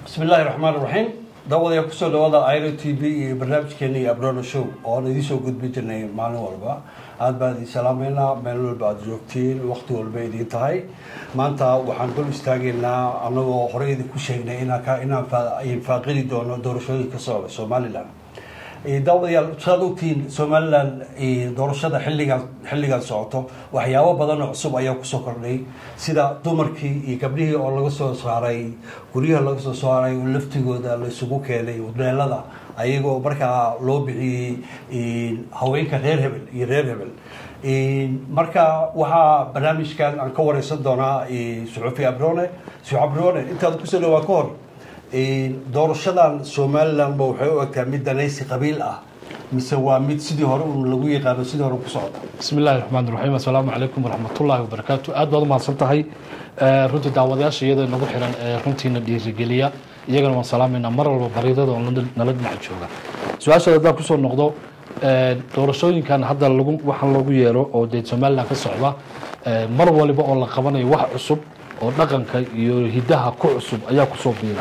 bismi illaahi raxmaan raxiim daawadayaa kusoo dhawaada iro t v iyo barnaamijkeena iyo abrona show ooan idinsoo gudbin jirnay maalin walba aada baan idin salaameynaa meel walba aada joogtiin waqti walba idiin tahay maanta waxaan dul istaageynaa anagoo horey idinku sheegnay inaan faaqidi doono doorashooyinka socda somalilan daawadayaal saad ogtihiin somalilan doorashada xilligan xilligan socoto waxyaabo badan oo cusub ayaa kusoo kordhay sida dumarkii iyo gabdhihii oo laga soo saaray guryaha laga soo saaray oo laftigooda la isugu keenay hudheelada ayagoo markaa loo bixiyey haweenka reer hebel iyo reer hebel marka waxaa barnaamijkan aan ka wareysan doonaa suxufi abrone suxu abrone intaad kusoo dhawaa ka hor doorashadan somalilanba waxay u egtaa mid danaysi qabiil ah mise waa mid sidii hore un lagu yaqaano sidii hore ku socda bismi illahi raxmaan raxiim assalaamu calaykum waraxmatullaahi wabarakaatu aad baad umahadsan tahay runtii daawadayaasha iyada nagu xiran ee runtiina dhiirigeliya iyagana waan salaamayna mar walba baridada oo nala dhinac jooga su-aashaad haddaan kusoo noqdo doorashooyinkan hadda lagu waxaan loogu yeero oo dee somalilan ka socda mar waliba oo la qabanayo wax cusub oo dhaqanka iyo hidaha ku cusub ayaa kusoo biila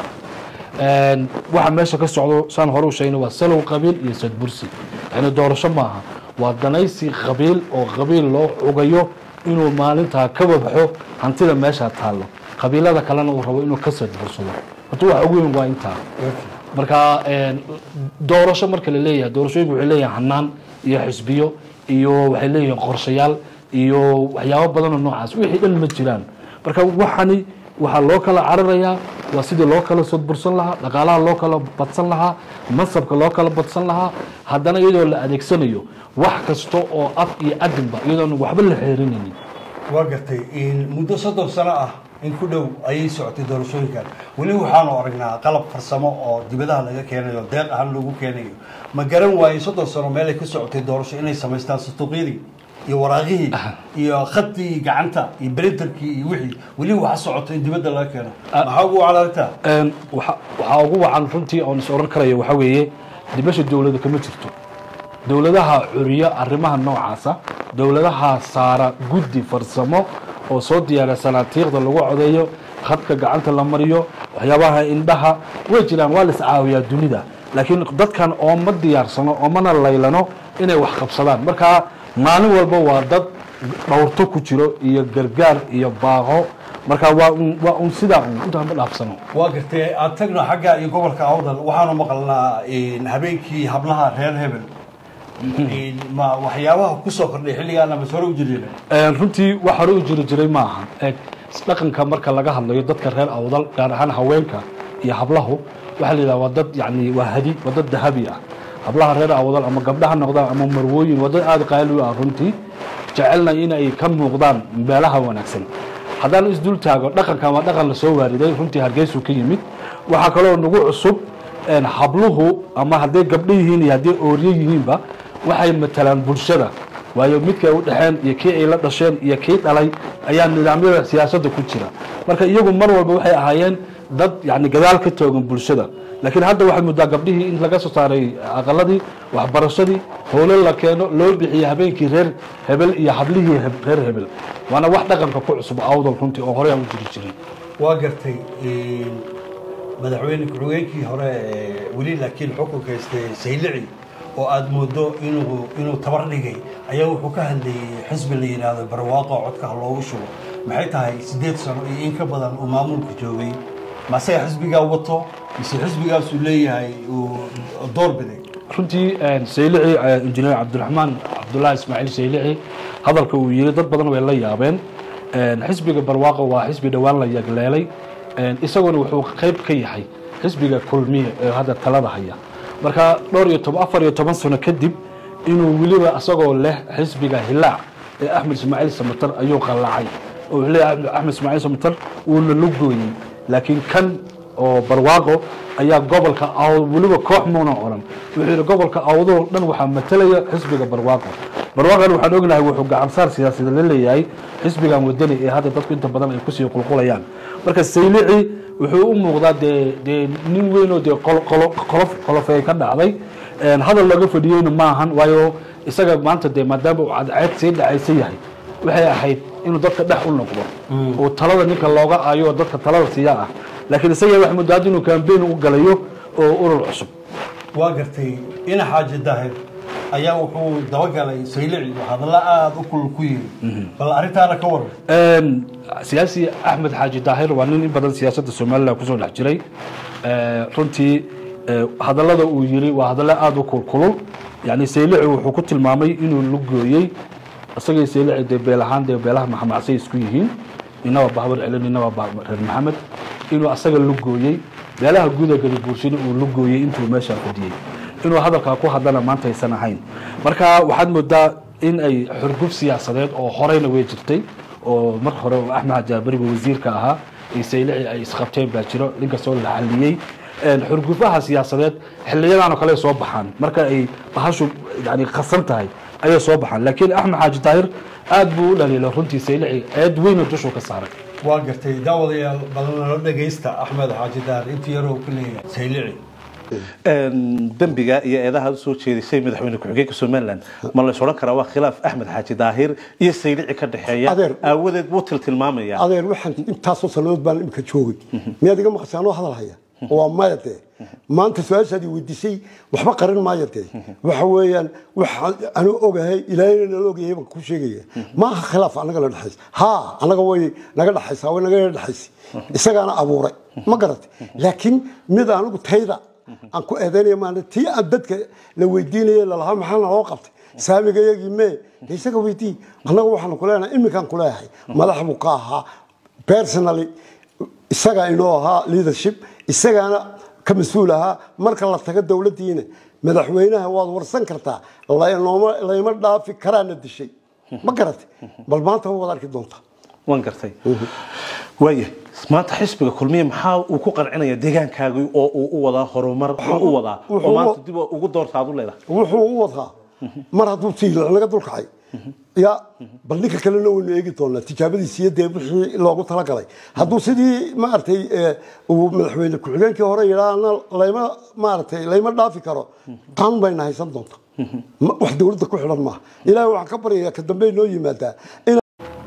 waxa meesha ka socdo saan hore u sheegna waa salow qabiil iyo sadbursi yani doorasho maaha waa danaysi qabiil oo qabiil loo cugayo inuu maalintaa ka wabaxo hantida meesha taallo qabiilada kalena uu rabo inuu ka sadbursado horta waxa ugu weyn waa intaa marka doorasho marka la leeyahay doorashooyinku waxay leeyihin hanaan iyo xisbiyo iyo waxay leeyihiin qorshayaal iyo waxyaabo badanoo noocaas wixii dhan ma jiraan marka waxani waxaa loo kala cararayaa waa sidii loo kala sodbursan lahaa dhaqaalaha loo kala badsan lahaa mansabka loo kala badsan lahaa haddana iyadoo la adeegsanayo wax kasta oo af iyo adinba iyadoon waxba la xeerinaynin waa gartay muddo soddon sano ah in ku dhow ayay socotay doorashooyinkan weli waxaanu aragnaa qalab farsamo oo dibadaha laga keenayo deeq ahaan loogu keenayo ma garan waaye soddon sano meelay ka socotay doorasho inay samaystaan sutuuqyadii iyo waraaqihii iyo khadii gacanta iyo brinterkii iyo wixii weli waxa socoto in dibadda laga keeno maxaa ugu wacalaagtaa waxaa ugu wacan runtii oon is oran karayo waxaa weeye dibasha dowlada kama jirto dowladaha curiyo arrimaha noocaasa dowladaha saara guddi farsamo oo soo diyaariya sanaatiiqda lagu codeeyo khadka gacanta la mariyo waxyaabaha indhaha way jiraan waa la iscaawiyaa dunida laakiin dadkan ooma diyaarsano oomana laylano inay wax qabsadaan markaa maalin walba waa dad dhowrto ku jiro iyo gargaar iyo baaqo marka waa un waa un sidaa un intaa ma dhaafsano waa gartay aad tagno xagga iyo gobolka awdal waxaanu maqalnaa habeenkii hablaha reer hebel ma waxyaabaha kusoo kordhay xilligaana mas hore u jiri runtii wax hore u jiri jiray ma aha eeg dhaqanka marka laga hadlayo dadka reer awdal gaar ahaan haweenka iyo hablahu waxaa la yidhaha waa dad yani waa hadi waa dad dahabi ah hablaha reer awdal ama gabdhaha noqdaan ama marwooyin waa dad aada qaali u ah runtii jecelna inay ka muuqdaan meelaha wanaagsan haddaan isdul taago dhaqankan waa dhaqan lasoo waariday runtii hargeysuu ka yimid waxaa kaloo nagu cusub habluhu ama hadday gabdho yihiin iyo hadday ooryo yihiinba waxay matalaan bulshada waayo midkay u dhexeen iyo kii ay la dhasheen iyo kii dhalay ayaa nidaamyada siyaasadda ku jira marka iyagu mar walba waxay ahaayeen dad yani gadaal ka toogan bulshada laakiin hadda waxay muddaa gabdhihii in laga soo saaray aqaladii waxbarashadii howlo la keeno loo bixiye habeenkii reer hebel iyo hablihii reer hebel waana wax dhaqanka ku cusub awdal runtii oo horey aan u jiri jirin waa gartay madaxweyne ku-xigeenkii hore weli laakiin xukunka haystay saylici oo aada moodo inuu inuu tabar dhigay ayaa wuxuu ka hadlayay xisbi la yidhaahdo barwaaqo codka ha loogu shubo maxay tahay siddeed sano iyo in ka badan uu maamulka joogay mase xisbigaa wato mise xisbigaasuu leeyahay uu door biday runtii saylici injineer cabdiraxmaan cabdullaahi ismaaciil saylici hadalka uu yiri dad badan way la yaabeen xisbiga barwaaqo waa xisbi dhowaan la yagleelay isaguna wuxuu qayb ka yahay xisbiga kulmiye ee hadda talada haya marka dhowr iyo toban afar iyo toban sano kadib inuu weliba isagoo leh xisbiga hilaac ee axmed ismaaciil samatar ayuu qallacay oo wuxuu leeyahay axmed ismaaciil samatar wuuna la gooyey laakiin kan oo barwaaqo ayaa gobolka weliba koox muuna oran wuxuu yidhi gobolka awdoo dhan waxaa matalaya xisbiga barwaaqo barwaaqan waxaan ognahay wuxuu gacansaar siyaasadeed la leeyahay xisbigan wadani ee hadda dadku inta badan ay kusii qulqulayaan marka saylici wuxuu u muuqdaa dee dee nin weynoo dee qolof qolofey ka dhacday hadal laga fadhiyeyna maahan waayo isaga maanta dee maadaama uu cadceed sii dhacaysa yahay waxay ahayd inuu dadka dhex u noqdo oo talada ninka looga aayo oo dadka talada siiya ah laakiin isaga wax muddo hadda inuu kambeyn u galayo oo urur cusub waa gartay ina xaaji daahir ayaa wuxuu dabagalay saylici hadalla aada u kulul ku yiri bal arrintaana ka waran Een, siyaasi axmed xaaji daahir waa nin in badan siyaasadda somalilan kusoo dhex jiray Ee, runtii ee, hadallada uu yiri waa hadallo aada u kulkulul yani saylici wuxuu ku tilmaamay inuu lugooyey isagay saylici dee beel ahaan dee beelaha maxamacsay isku yihiin nina waa bahbar celin nina waa bah- reer maxamed inuu asaga lugooyey beelaha guuda galibuursina uu lugooyey intuu meeshaa fadhiyey inuu hadalkaa ku hadlana maanta aysan ahayn marka waxaad moodaa in ay xurguf siyaasadeed oo horeyna way jirtay oo mar hore oo axmed jaabariga wasiirka ahaa iyo saylici ay isqabteen baa jiro ninkastoo la xaliyey Een, xurgufaha siyaasadeed xiliyadan oo kale soo baxaan marka ay bahashu yani khasan tahay ayay soo baxaan laakiin axmed xaaji daahir aad buu u dhaliilay runtii saylici eed weyna dushuu ka saaray waa gartay daawadayaal badan nala dhagaysta axmed xaaji daahir intii yaroo ku leeyahay saylici dembiga iyo eedaha usoo jeedisay madaxweyne ku-xigeenka somalilan ma la is odhan karaa waa khilaaf axmed xaaji daahir iyo saylici ka dhexeeya Adeer. aawadeed buu tiltilmaamaya adeer waxaan intaasoo sannadood baan imika joogay miyaad iga maqashay anoo hadal haya waa maya dee maanta su-aashaadii weydiisay waxba qarin maayo dee waxa weeyaan waxa anu ogahay ilaahayna nala ogyahay baan ku sheegaya ma aha khilaaf annaga na dhexaysa ha annaga way naga dhexaysaa way naga dhexaysay isagaana abuuray ma garatay laakiin mid anigu tayda aan ku eedaynaya maana tii aan dadka la weydiinaya lalahaa maxaa naloo qabtay saamiga yagii mee de isaga weydii annaga waxaanu ku leenahay iminkaan ku leeyahay madax buu ka ahaa personally isagaa inoo ahaa leadership isagaana ka mas-uul ahaa marka la tago dowladdiina madaxweynaha waad warsan kartaa lanooma layma dhaafi karaana dishay ma garatay bal maanta waad arki doontaa waan gartay waaya maanta xisbiga kulmiye maxaa uu ku qancinaya deegaankaagii oo uu u wadaa horumar u wadaa oo wuxuu- maanta dib ugu doorta aad u leedahay wuxuu u wadaa mar hadduu tiil laga dulkacay ya bal ninka kalena waynu eegi doonaa tijaabadiisi iyo dee wixii loogu talagalay hadduu sidii maaragtay eh, uu madaxweyne ku-xigeenkii hore yidhaahna layma maaragtay layma dhaafi karo qaan bayna haysan doonta Ma- wax dowladda ku xidhan maaha ilaahay waxaan ka baryayaa ka dambe noo yimaadaa in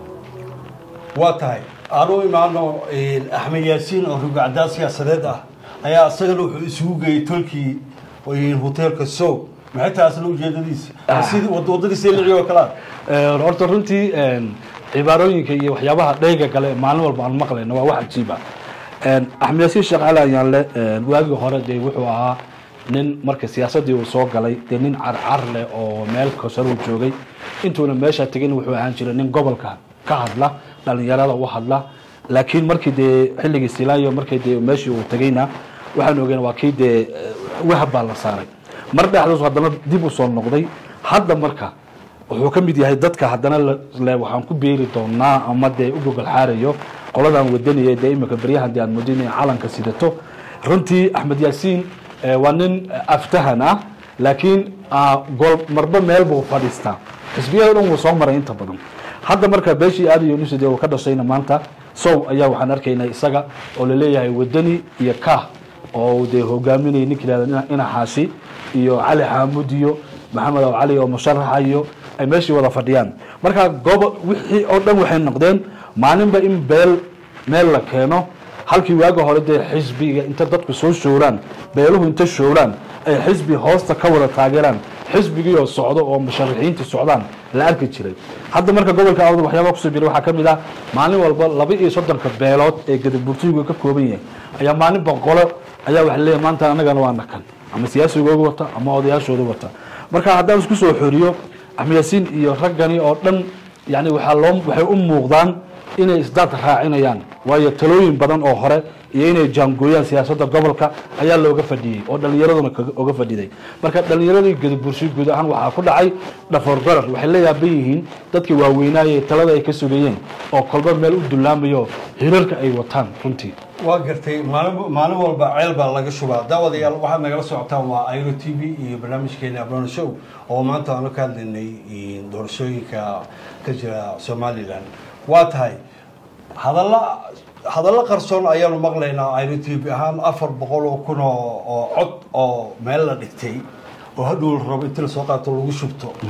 waa tahay aan u imaano axmed yaasiin oo rugacdaa siyaasadeed ah ayaa isagana wuxuu isugu geeyey tolkii hoteelka sow maxay tahay asna ujeedadiisa sidii wad- waddadii saylici oo kale ah Een, horta runtii een, cibaarooyinka iyo waxyaabaha dheyga kale maalin walba aan maqlayno waa wax cajiib ah Een, axmed yaasiin sheekh cali ayaanle een, waagii hore dee wuxuu ahaa nin marka siyaasadii uu soo galay dee nin carcar leh oo meel kosaruu joogay intuuna meesha tegin wuxuu ahaan jiray nin gobolka ka hadla dhalinyarada u hadla laakiin markii dee xilligii silaayo markii dee meeshii uu tegayna waxaan ogeyn waa kii dee wahab baa la saaray mar dhexdaas haddana dib u soo noqday hadda marka wuxuu ka mid yahay dadka haddana la- le waxaan ku beeri doonaa ama dee u gogol xaarayo qoladan wadanaya dee imika beryahan dee aad moodin inay calanka sidato runtii axmed yaasiin eh, waa nin aftahan ah laakiin ah, gol marba meel buu fadhiistaa xisbiyada dhan wuu soo maray inta badan hadda marka beeshii aadi yunusi dee uu ka dhashayna maanta sow ayaa waxaan arkaynaa isaga oo laleeyahay wadani iyo kah oo dee hogaaminaya ninka yihahda ina xaashi iyo cali xaamud iyo maxamed aw cali oo musharaxa iyo ay meeshii wada fadhiyaan marka gobo wixii oo dhan waxay noqdeen maalinba in beel meel la keeno halkii waaga hore dee xisbiga inta dadku soo showraan beeluhu inta showraan ay xisbi hoosta ka wada taageeraan xisbigii oo socdo oo musharaxiintii socdaan la arki jiray hadda marka gobolka awdal waxyaaba kusoo jira waxaa ka mid ah maalin walba laba iyo soddonka beelood ee gadaburtigu ka kooban yahay ayaa maalin boqolo ayaa waxa leeyahay maanta annagana waa nakan ama siyaasigooga wata ama odayaashooda wata marka haddaan isku soo xoriyo axmed yaasiin iyo raggani oo dhan yani waxaa loo waxay u muuqdaan inay isdaad raacinayaan waayo talooyin badan oo hore iyo inay jaangooyaan siyaasadda gobolka ayaa looga fadhiyey oo dhallinyaraduna kaga- oga fadhiday marka dhallinyaradii gadabursi guud ahaan waxaa ku dhacay dhafoor garar waxay la yaaban yihiin dadkii waaweynaaye talada ay ka sugayeen oo kolba meel u dullaamayo hirarka ay wataan runtii waa gartay maalin maalin walba ceel baa laga shubaa daawadayaal waxaad nagala socotaan waa airo t v iyo barnaamijkeena abrono show oo maanta aanu ka hadlaynay doorashooyinka ka jira somalilan waa tahay hadalla hadallo qarsoon ayaanu maqlaynaa airo t v ahaan afar boqol oo kun oo oo cod oo meel la dhigtay oo hadhow la rabo inti lasoo qaato lagu shubto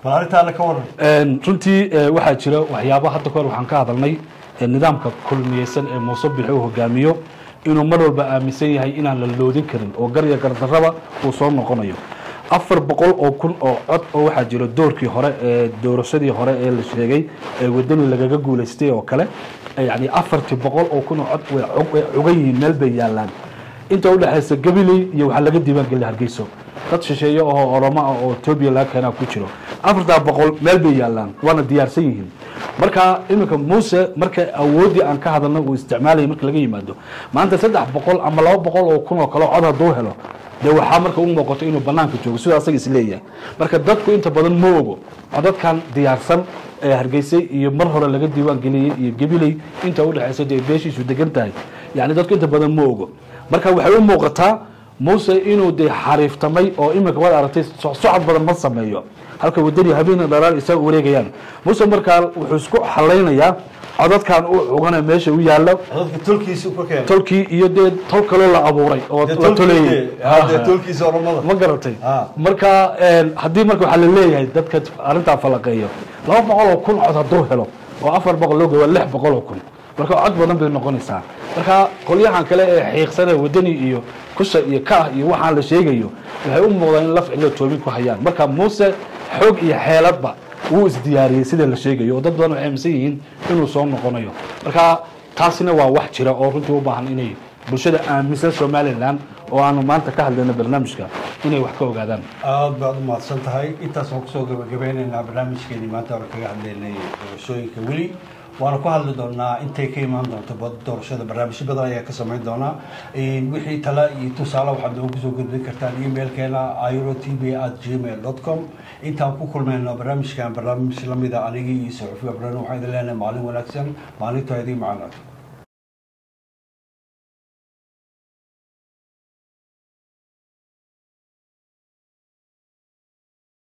bal arrintaana ka waran Een, runtii ee, waxaa jira waxyaaba hadda kahor waxaan ka hadalnay ee, nidaamka kulmiyeysan ee muuse bixi uu hogaamiyo inuu mar walba aaminsan yahay inaan la loodin karin oo garya gardarraba uu soo noqonayo afar boqol oo kun oo cod oo waxaa jira doorkii hore ee doorashadii hore ee la sheegay ee wadani lagaga guulaystay oo kale ee yacni afartii boqol oo kun oo cod way cug- way cugan yihiin meel bay yaalaan inta u dhexaysa gabiley iyo waxaa laga diiwaangeliya hargeyso dad shisheeye oo oromo ah oo etoobiya laga keenaa ku jiro afartaa boqol meel bay yaalaan waana diyaarsan yihiin marka iminka muuse marka awooddii aan ka hadalna uu isticmaalaya marka laga yimaado maanta saddex boqol ama laba boqol oo kun oo kale cod hadduu helo dee waxaa marka u muuqato inuu banaanka joogo sidoo asaga isleeyahay marka dadku inta badan ma ogo codadkan diyaarsan ee hargeysay iyo mar hore laga diiwaan geliyey iyo gabiley inta u dhexaysa dee beeshiisu degan tahay yacni dadku inta badan ma ogo marka waxay u muuqataa muuse inuu dee xariiftamay oo iminka waad aragtay so- socod badan ma sameeyo halka wadani habeena dhalaal isaga wareegayaan muuse markaa wuxuu isku xalaynayaa codadkan u cugana meesha u yaallo codadka tolkiisa ka keenay tolkii iyo dee tol kaloo la abuuray oo Dee la tolkii- toleeyey ah, dee tolkiisa oromada ma garatay Ah. marka een, haddii marka waxaa la leeyahay dadka arrintaa falaqeeyo laba boqol oo kun cod hadduu helo oo afar boqol loo geeyo waa lix boqol oo kun marka cod badan bay noqonaysaa marka qolyahan kale ee xiiqsane wadani iyo kusha iyo kaah iyo waxaan la sheegayo waxay u muuqdaan in laf cilo toobin ku hayaan marka muuse xoog iyo xeeladba wuu isdiyaariyey sida la sheegayo oo dad badan waxay aaminsan yihiin inuu soo noqonayo marka taasina waa wax jira oo runtii u baahan inay bulshada aaminsan somalilan oo aanu maanta ka hadlayno barnaamijka inay wax ka ogaadaan aad baad u mahadsan tahay intaas waan kusoo gabagabeynaynaa barnaamijkeenii maanta hore kaga hadlaynay doorashooyinka weli waana ku hadli doonaa intay ka imaan doonto bad- doorashada barnaamijyo badan ayaa ka samayn doonaa Een, wixii tala iyo tusaale waxaad noogu soo gudbin kartaan emailkeena iro t v at gmail dot com intaan ku kulmayno barnaamijkan barnaamij lamida anigii iyo saxufi abran waxaan idin leenahay maalin wanaagsan maalintaa idiin macanaad